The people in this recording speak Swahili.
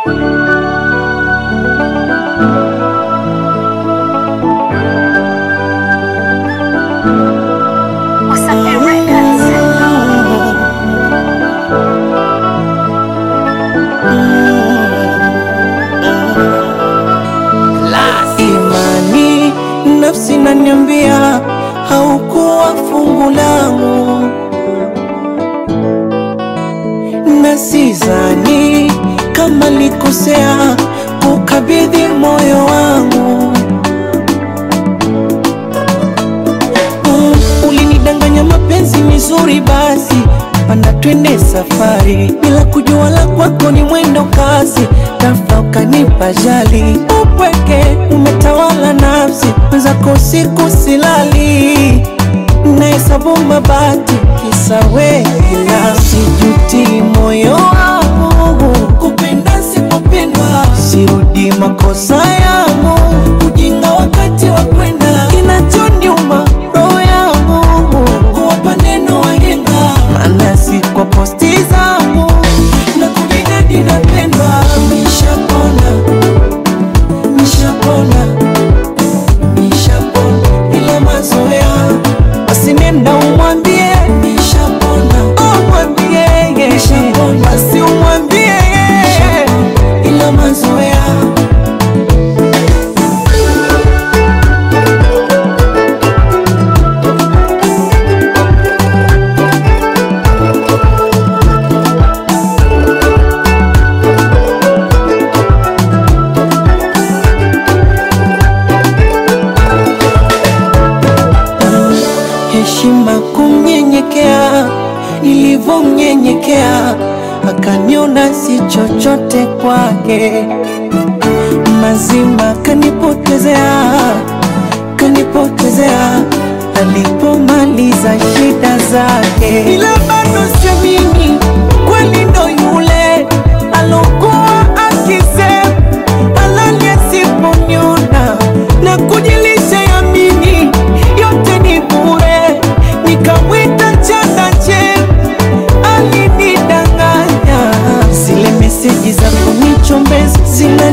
Wasafi Records. Imani nafsi naniambia haukuwa fungu langu, na sidhani kama likosea kukabidhi moyo wangu. Mm, ulinidanganya mapenzi mizuri, basi panda twende safari, bila kujua la kwako ni mwendo kasi, ghafla ukanipa jali, upweke umetawala nafsi, mwenzako usiku silali, nahesabu mabati kisa wewe, ila sijuti moyo wangu kupenda sipopendwa, sirudi makosa yangu, ujinga wakati wa kwenda, kinachoniuma roho yangu kuwapa neno wahenga, maana si kwa posti zangu na kujinadi napendwa, nishapona nishapona nishapona, ila mazoea basi nenda umwambie nishapona, umwambie nishapona, basi umwambie ila mazoea heshima kumnyenyekea, nilivyomnyenyekea akaniona si chochote kwake, mazima kanipotezea, kanipotezea alipomaliza shida zake, ila bado siamini kweli ndo yule alokuwa akisema halali asiponiona na kujilisha yamini yote ni bure, nikamwita chandache alinidanganya. Zile meseji za kunichombeza zina